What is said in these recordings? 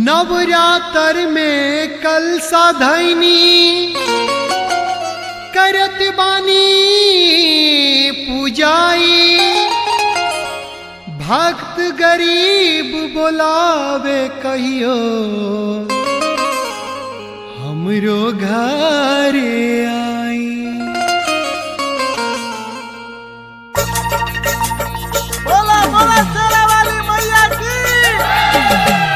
नवरात्र में कल साधैनी करत बानी पूजाई भक्त गरीब बोलावे कहियो हमरो घरे आई बोला बोला शेरा वाली मैया की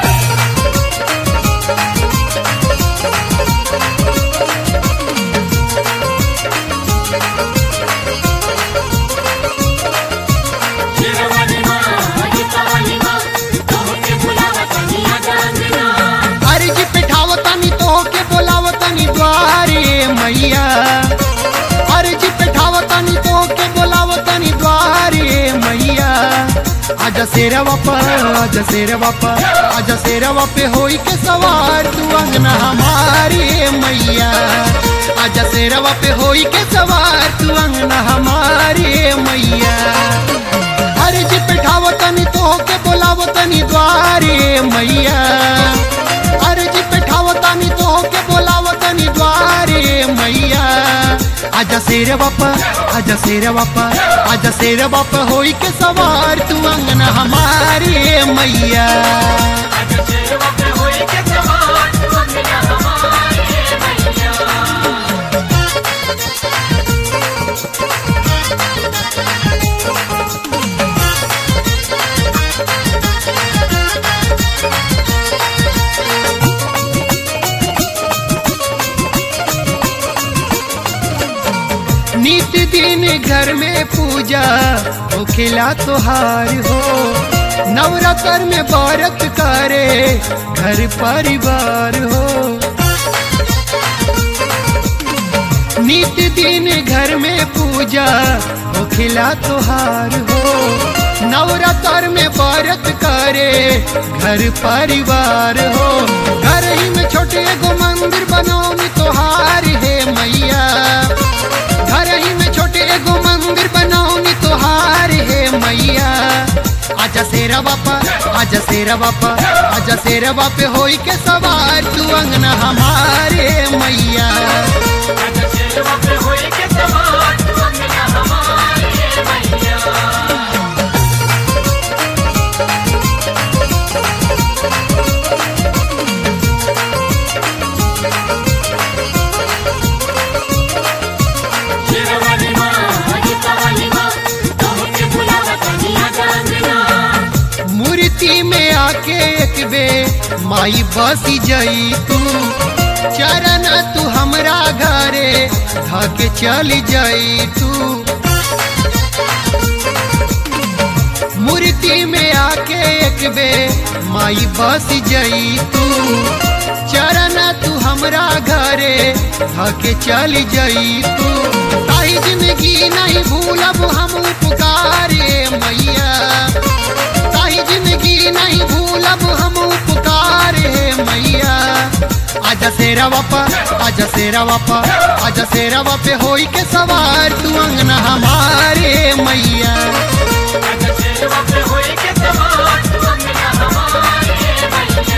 शेरवाली माँ अजितवाली माँ तोहके बुलावत निया जांगना अर्जी पिठावतनी तो के बोलावतनी द्वारे मैया अर्जी पिठावतनी तो के बोलावतनी द्वारे मैया आज शेरवा पर आज शेरवा पर आज शेरवा पे होई के सवार तू अंगना हमारे मैया आज शेरवा पे होई के सवार तू अंगना हमारे मैया अर्जी पिठावतनी तो के बोलावतनी द्वारे मैया अर्जी पिठावतनी तो के बोलावतनी द्वारे मैया आजा शेर बापा आजा शेर बापा आजा शेर बापा होई के सवार तू अंगना हमारे मैया आज शेरवा पे होई के सवार तू अंगना हमारे मैया नित दिन घर में पूजा हो खिला तोहार हो नवरात्र में व्रत करे घर परिवार हो नित दिन घर में पूजा हो खिला तोहार हो नवरात्र में व्रत करे घर परिवार हो घर ही में छोटे एगो मंदिर बनौनी तोहार है मैया घर ही में छोटे एगो मंदिर बनौनी तोहार है मैया आजा शेरा बापा आजा शेरा बापा आजा शेरा बापे होई के सवार तू अंगना हमारे मैया आज शेरवा पे होई के सवार तू अंगना हमारे मैया शेरवाली माँ अजितवाली माँ तोहके बुलावत निया जांगना मूर्ति में आके एक बे माई बसी जई तू चरण तू हमरा घरे धके चली जई तू मूर्ति में आके एक बे माई बस जई तू चरण तू हमरा घरे धके चली जई तू ताही जिंदगी नहीं भूलब हम पुकारे मैया ताही जिंदगी नहीं भूलब हम पुकारे मैया आजा शेरा बापा आजा शेरा बापा आजा शेरा बापे होई के सवार तू अंगना हमारे मैया आज शेरवा पे होई के सवार तू अंगना हमारे मैया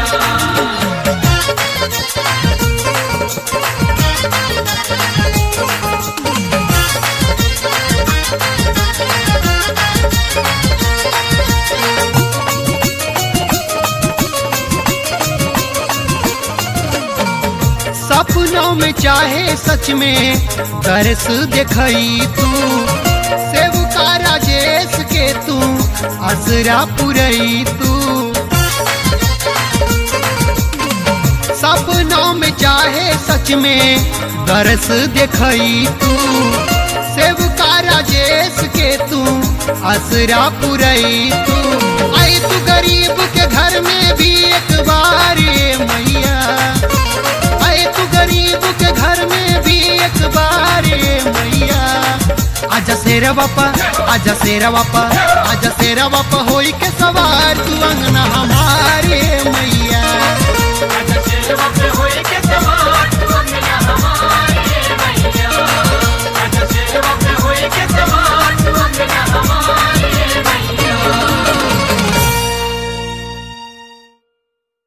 सपनों में चाहे सच में तरस देखई तू सेवका राजेश के तू असरा पुरई तू सपनों में चाहे सच में तरस देखई तू सेवका राजेश के तू असरा पुरई तू आई तू गरीब के घर में भी एक बार ये मैया आए तू गरीब के घर में भी एक बार ये मैया आजा शेरा बापा आजा शेरा बापा आजा शेरा बापा होई के सवार तू अंगना हम